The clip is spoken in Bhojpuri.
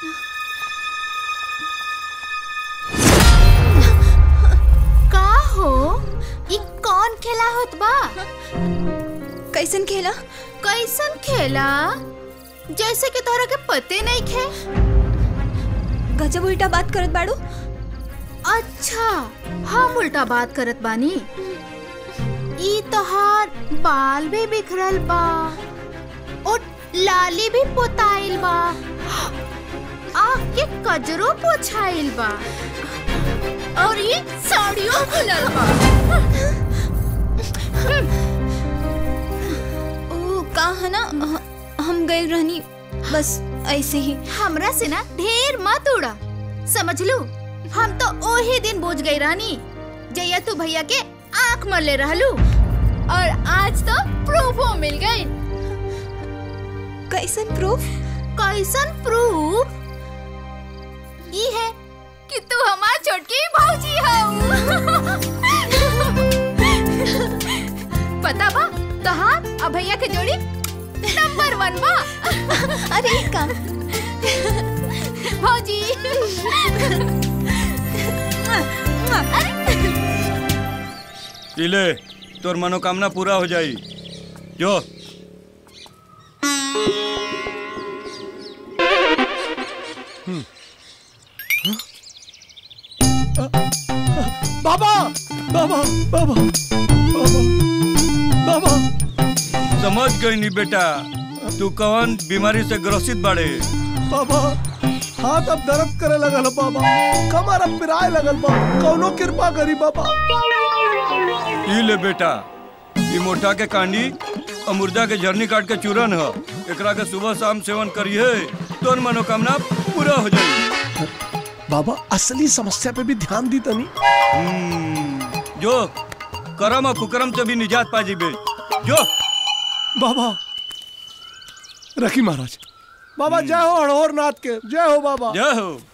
का हो ई कौन खेला होत बा कैसन खेला कैसन खेला जैसे कि तोहरा के पते नहीं खे गजब उल्टा बात करत बाड़ू अच्छा हम उल्टा बात करत बानी ई तोहार बाल भी बिखरल बा और लाली भी पोताइल बा आँख के कजरो पोछाइल बा और ये साड़ियों खुलल बा ओ का है ना ह- हम गए रहनी बस ऐसे ही हमरा से ना ढेर मत उड़ा समझ लू हम तो ओही दिन बुझ गई रानी जैया तू भैया के आंख मर ले रहलू और आज तो प्रूफो मिल गई कैसन प्रूफ कैसन प्रूफ ये है कि तू हमार छोटकी भौजी हो पता बा तहार और भैया के जोड़ी नंबर वन बा अरे ई का भौजी इले तोर मनोकामना पूरा हो जाई जो बाबा बाबा बाबा बाबा बाबा समझ गई नी बेटा तू कौन बीमारी से ग्रसित बाड़े बाबा हाथ अब दर्द करे लगल है बाबा कमर अब पिराए लगल बा कौनो कृपा करी बाबा ई ले बेटा ई मोटा के कांडी और मुर्दा के झरनी काट के चूरन ह एकरा के सुबह शाम सेवन करिए तोर मनोकामना पूरा हो जाई बाबा असली समस्या पे भी ध्यान दी तनी हम्म, जो करम और कुकरम से भी निजात पा जीबे जो बाबा रखी महाराज बाबा जय हो हड़ोर नाथ के जय हो बाबा जय हो